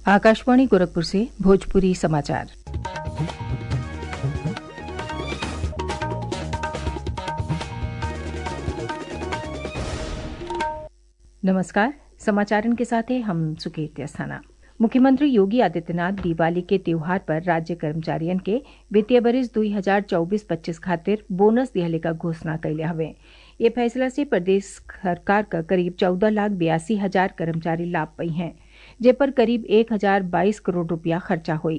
आकाशवाणी गोरखपुर से भोजपुरी समाचार नमस्कार समाचारन के साथ हैं हम सुकेत अस्थाना मुख्यमंत्री योगी आदित्यनाथ दिवाली के त्योहार पर राज्य कर्मचारियन के वित्तीय बरिस दुई हजार चौबीस पच्चीस खातिर बोनस दिहले का घोषणा कैले हवे ये फैसला से प्रदेश सरकार का करीब चौदह लाख बयासी हजार कर्मचारी लाभ पई हैं जे पर करीब एक हजार बाईस करोड़ रुपया खर्चा हुई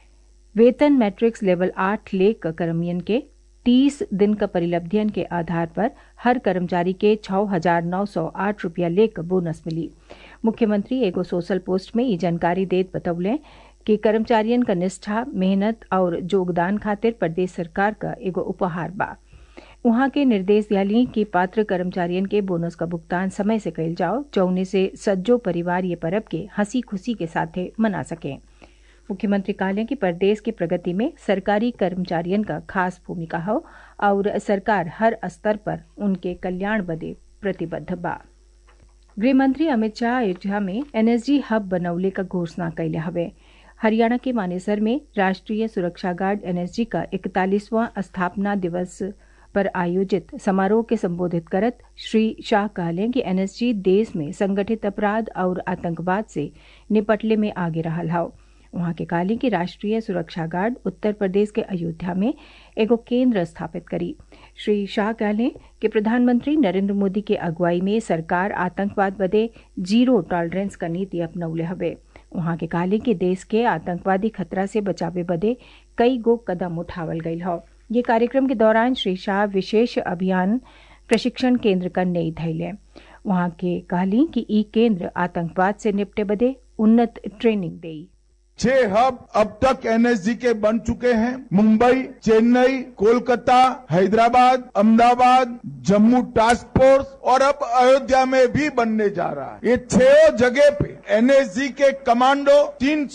वेतन मैट्रिक्स लेवल आठ लेख कर्मियन के तीस दिन का परिलब्धियन के आधार पर हर कर्मचारी के छः हजार नौ सौ आठ रुपया लेख बोनस मिली मुख्यमंत्री एगो सोशल पोस्ट में ये जानकारी देत बतौले कि कर्मचारियन का निष्ठा मेहनत और योगदान खातिर प्रदेश सरकार का एगो उपहार बा वहां के निर्देश दियाली कि पात्र कर्मचारियन के बोनस का भुगतान समय से कैल जाओ जौने से सज्जो परिवार ये परब के हंसी खुशी के साथे मना सकें मुख्यमंत्री कहले कि प्रदेश की प्रगति में सरकारी कर्मचारियन का खास भूमिका हो और सरकार हर स्तर पर उनके कल्याण बदे प्रतिबद्ध बा गृहमंत्री अमित शाह अयोध्या में एनएसजी हब बनौले का घोषणा कैले हवे हरियाणा के मानेसर में राष्ट्रीय सुरक्षा गार्ड एनएसजी का इकतालीसवां स्थापना दिवस पर आयोजित समारोह के संबोधित करत श्री शाह कहले कि एनएसजी देश में संगठित अपराध और आतंकवाद से निपटले में आगे रहा हाउ वहां के कहली कि राष्ट्रीय सुरक्षा गार्ड उत्तर प्रदेश के अयोध्या में एगो केंद्र स्थापित करी श्री शाह कहले कि प्रधानमंत्री नरेंद्र मोदी के अगुवाई में सरकार आतंकवाद बदे जीरो टॉलरेंस का नीति अपनौले हवे वहां के कहले कि देश के आतंकवादी खतरा से बचावे बदे कई गो कदम उठावल गयल हौ ये कार्यक्रम के दौरान श्री शाह विशेष अभियान प्रशिक्षण केंद्र का नई धैले वहां के कहली कि ई केंद्र आतंकवाद से निपटे बदे उन्नत ट्रेनिंग देई छह हब अब तक एनएसजी के बन चुके हैं मुंबई चेन्नई कोलकाता हैदराबाद अहमदाबाद जम्मू टास्क फोर्स और अब अयोध्या में भी बनने जा रहा है ये छह जगह पे एनएसजी के कमांडो तीन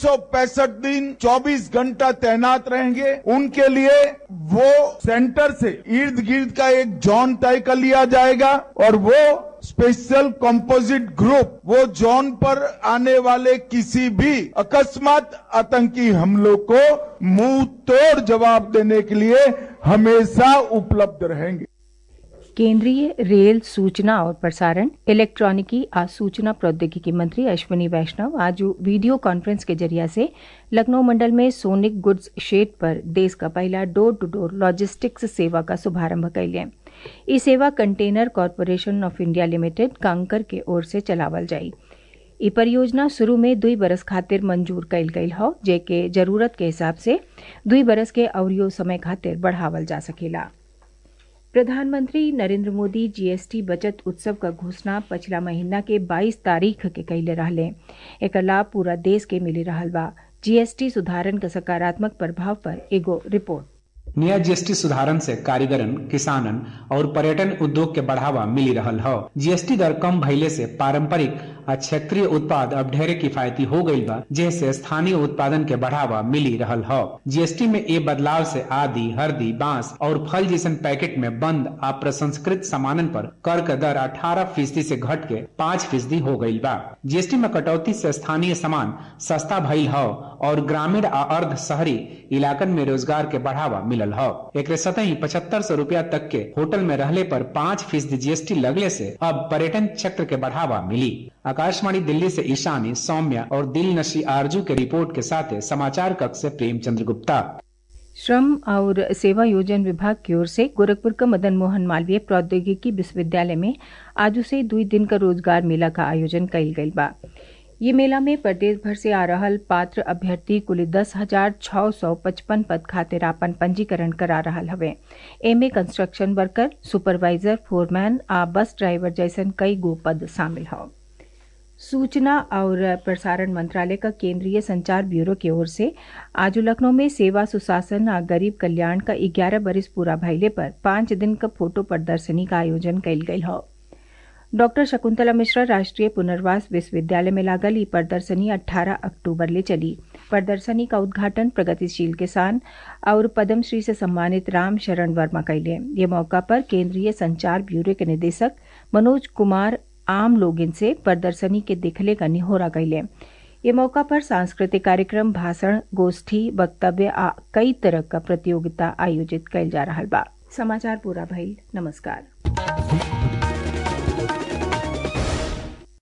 दिन 24 घंटा तैनात रहेंगे उनके लिए वो सेंटर से इर्द गिर्द का एक जोन तय कर लिया जाएगा और वो स्पेशल कंपोजिट ग्रुप वो जोन पर आने वाले किसी भी अकस्मात आतंकी हमलों को मुंह तोड़ जवाब देने के लिए हमेशा उपलब्ध रहेंगे केंद्रीय रेल सूचना और प्रसारण इलेक्ट्रॉनिकी आ सूचना प्रौद्योगिकी मंत्री अश्विनी वैष्णव आज वीडियो कॉन्फ्रेंस के जरिया से लखनऊ मंडल में सोनिक गुड्स शेड पर देश का पहला डोर टू डोर लॉजिस्टिक्स सेवा का शुभारंभ कैले ई सेवा container corporation of India limited Concor के ओर से चलावल जाई ई परियोजना शुरू में दुई बरस खातिर मंजूर कैल गई हो जेके जरूरत के हिसाब से दुई बरस के अवरियो समय खातिर बढ़ावल जा सकेला प्रधानमंत्री नरेंद्र मोदी जीएसटी बचत उत्सव का घोषणा पिछला महीना के 22 तारीख के कैले रहले एक लाभ पूरा देश के मिली रहल बा जीएसटी सुधारन का सकारात्मक प्रभाव पर एगो रिपोर्ट नया जीएसटी सुधारन से कारीगरन किसानन और पर्यटन उद्योग के बढ़ावा मिली रहल हो जीएसटी दर कम भइले से पारंपरिक आ क्षेत्रीय उत्पाद अब ढेरे किफायती हो गईल बा जैसे स्थानीय उत्पादन के बढ़ावा मिली रहल हो जीएसटी में ये बदलाव से आदि हल्दी बांस और फल जैसन पैकेट में बंद आ प्रसंस्कृत सामानन पर कर का दर 18 फीसदी से घट के पाँच फीसदी हो गईल बा जीएसटी में कटौती से स्थानीय सामान सस्ता भइल हो और ग्रामीण आ अर्ध शहरी इलाकन में रोजगार के बढ़ावा मिलल हो एक सतही पचहत्तर सौ रूपया तक के होटल में रहले पर पाँच फीसदी जीएसटी लगले से अब पर्यटन क्षेत्र के बढ़ावा मिली आकाशवाणी दिल्ली से ईशानी सौम्या और दिल नशी आरजू के रिपोर्ट के साथ समाचार कक्ष से प्रेमचंद्र गुप्ता श्रम और सेवा योजन विभाग की ओर से गोरखपुर का मदन मोहन मालवीय प्रौद्योगिकी विश्वविद्यालय में आज से दुई दिन का रोजगार मेला का आयोजन कल गई बा ये मेला में प्रदेश भर से आ रहल पात्र अभ्यर्थी कुल दस हजार छः सौ पचपन पद खातिर आपन पंजीकरण करा रहा हवे एमे कंस्ट्रक्शन वर्कर सुपरवाइजर फोरमैन आ बस ड्राइवर जैसन कई गो पद शामिल हौ सूचना और प्रसारण मंत्रालय का केंद्रीय संचार ब्यूरो की ओर से आज लखनऊ में सेवा सुशासन और गरीब कल्याण का ग्यारह बरिस पूरा भइले पर पांच दिन का फोटो प्रदर्शनी का आयोजन कल गई हो डॉक्टर शकुंतला मिश्रा राष्ट्रीय पुनर्वास विश्वविद्यालय में लागल ई प्रदर्शनी 18 अक्टूबर ले चली प्रदर्शनी का उद्घाटन प्रगतिशील किसान और पद्मश्री से सम्मानित राम शरण वर्मा कैले ये मौका पर केंद्रीय संचार ब्यूरो के निदेशक मनोज कुमार आम लोगिन से प्रदर्शनी के दिखले का निहोरा कैले ये मौका पर सांस्कृतिक कार्यक्रम भाषण गोष्ठी वक्तव्य आ कई तरह का प्रतियोगिता आयोजित कैल जा रहा बा समाचार पूरा भइल नमस्कार